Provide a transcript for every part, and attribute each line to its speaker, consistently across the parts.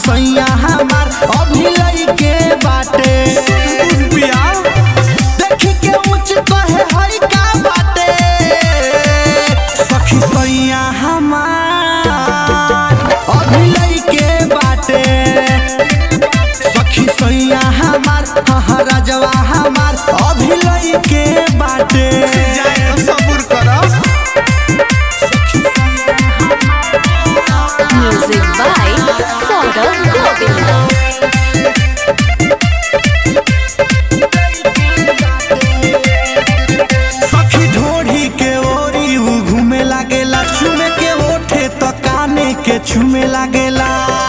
Speaker 1: सैया हमार अभी लइके बाटे देखी के ऊंच कहे हई का बाटे सखी सैया हमार अभी लइके बाटे सखी सैया हमार हाँ राजवा हमार अभी लइके बाटे सबूर करब
Speaker 2: Music by Saurav Govind.
Speaker 1: सखी ढोढ़ी के ओरी उ घूमे लागेला चुमे के ओठे तो काने के छुमे लागेला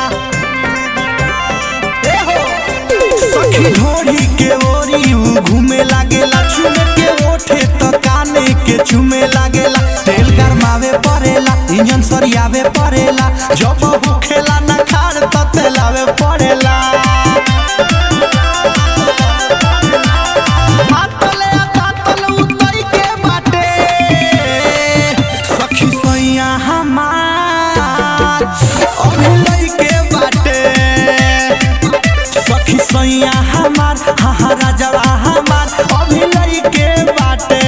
Speaker 1: ए हो! सखी ढोढ़ी के ओरी उ घूमे लागेला चुमे के ओठे तो काने के छुमे लागेला तेल गरमावे पड़ेला इंजन सरियावे पड़ेला जब होखेला ना खाड़ तो तेलावे पड़ेला मातले तातल उतई के बाटे सखी सैया हमार अभी लइके बाटे सखी सैया हमार हाँ हाँ राजवा हमार अभी लइके बाटे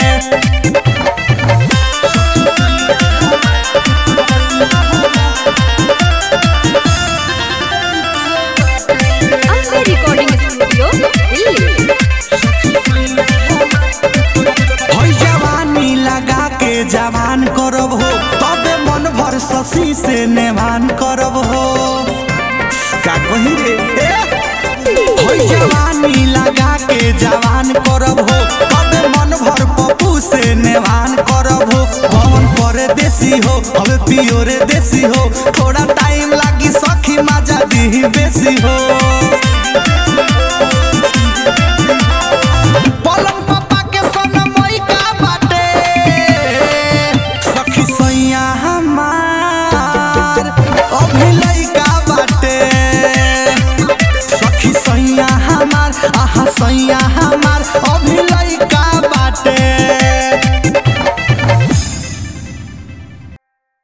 Speaker 2: Ambe Recording Studio, Delhi.
Speaker 1: हई जवानी लगा के जवान करब हो तबे मन भर शशि से नेवान करब हो का कही रे ए? हई जवानी लगा के जवान करब हो तबे मन भर पप्पू से नेवान करब हो पवन पर देसी हो हवे पियोरे देसी हो थोड़ा